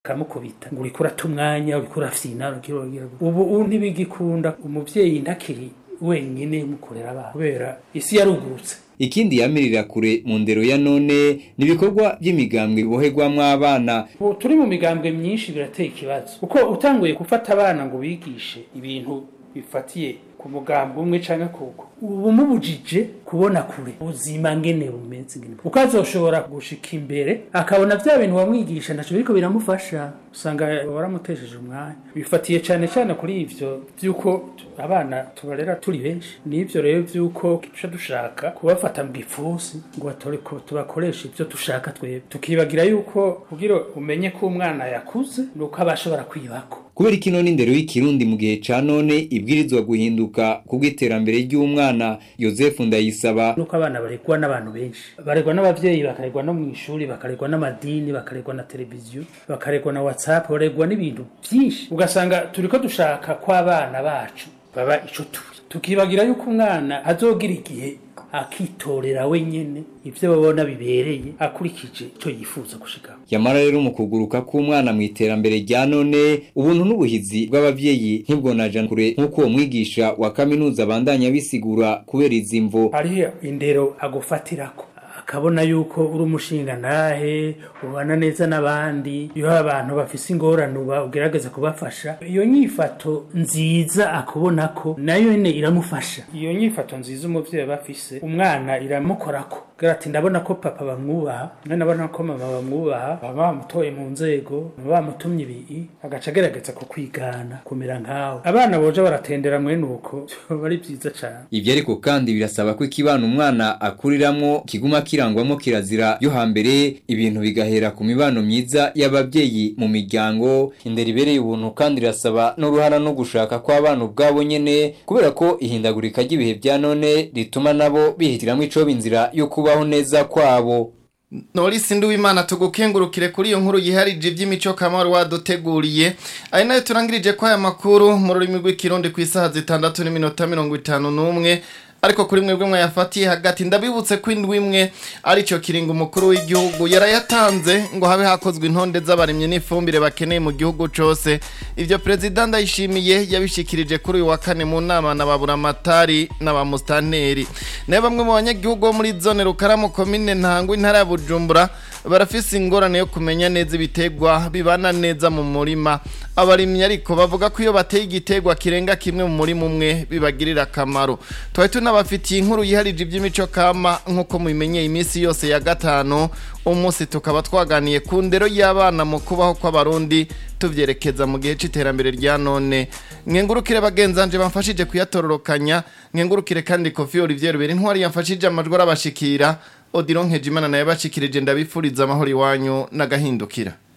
kamukubita ngo uriko urata umwanya uriko urafyina uriko uragira gute. ubu ubu ntibigikunda umuvyeyi ntakiri wenyine mukorera abana kubera isi yarugurutse ikindi yamirira kure mu ndero ya none ni ibikorwa by'imigambwe biboherwamwo abana ubu turi mu migambwe myinshi birateye ikibazo kuko utanguye gufata abana ngo bigishe ibintu bifatiye ku mugambi umwe canke kuko ubu mubujije kubona kure ubuzima ngene bumeze ngene kuko azoshobora gushika imbere akabona vya bintu wamwigisha ntaco biriko biramufasha usanga waramutesheje umwanya bifatiye cane cane kuri ivyo vy'uko abana tubarera turi benshi n'ivyo rero vy'uko duca dushaka kubafata mu gipfusi ngo batore ko tubakoresha ivyo dushaka twebwe tukibagira yuko kugira umenye ko umwana yakuze nuko aba ashobora kwibako kubera ikino n'indero y'ikirundi mu gihe ca none ibwirizwa guhinduka kubw'iterambere ry'umwana yosefu ndayisaba nuko abana baregwa n'abantu benshi baregwa n'abavyeyi bakaregwa no mu ishuri bakaregwa n'amadini bakaregwa na televiziyo bakaregwa na whatsapp baregwa n'ibintu byinshi ugasanga turiko dushaka ko abana bacu baba ico turi tukibagira yuko umwana azogira igihe akitorera wenyene ivyo babona bibereye akurikije ico yifuza gushikaho yamara rero mu kuguruka k'umwana mu iterambere rya none ubuntu n'ubuhizi bw'abavyeyi ntibwonaja kure nk'uko uwo mwigisha wa kaminuza abandanya bisigura kubera izi mvo hariho indero agufatirako akabona yuko uri umushinga nahe ubana neza n'abandi iyo abantu bafise ingorane uba ugerageza kubafasha iyo nyifato nziza akubona ko nayo nyene iramufasha iyo nyifato nziza umuvyeyi aba afise umwana iramukorako kugira ati ndabona ko papa bamwubaha ndabona ko mama bamwubaha baba bamutoye mu nzego baba bamutumye ibi agaca agerageza kukwigana kumera nkawe abana boja baratendera mwene uko biba ari vyiza cane ivyo ariko kandi birasaba ko ikibana umwana akuriramwo kiguma kirangwamo kirazira yo hambere ibintu bigahera ku mibano myiza y'abavyeyi mu miryango indero ibereye ubuntu kandi irasaba n'uruhara no gushaka kw'abana ubwabo nyene kubera ko ihindagurika ry'ibihe vya none rituma nabo bihitiramwo icoba inzira yo kubaho neza kwabo Norisi Nduwimana tugukengurukire kuri iyo nkuru yiharije iby'imico kamaro waduteguriye ari nayo turangirije ko aya makuru mu rurimi rw'ikirundi ku isaha zitandatu n'iminota mirongo itanu n'umwe ariko kuri mwebwe mwayafatiye hagati ndabibutse ko indwi imwe aricyo kiringo umukuru w'igihugu yarayatanze ngo habe hakozwe intonde z'abarimyi n'ifumbire bakeneye mu gihugu cyose ibyo perezida ndayishimiye yabishikirije kuri uyu wa kane mu nama na baburamatari n'abamusitanteri nayo bamwe mu banyagihugu bo muri zone rukaramu komine ntango intara ya bujumbura barafise ingorane yo kumenya neza ibitegwa bibana neza mu murima abarimyi ariko bavuga ko iyo bateye igitegwa kirenga kimwe mu murima umwe bibagirira akamaro twari tunabafitiye inkuru yiharije iby'imico kama nk'uko mubimenyeye iminsi yose ya gatanu umunsi tukaba twaganiye ku ndero y'abana mu kubaho kw'abarundi tubyerekeza mu gihe cy'iterambere rya none mwengurukire bagenzanje bamfashije kuyatororokanya mwengurukire kandi kofi olivier rubera intwari yamfashije amajwi arabashikira Odilon Nkejimana naye bashikirije ndabifuriza amahoro iwanyu n'agahindukira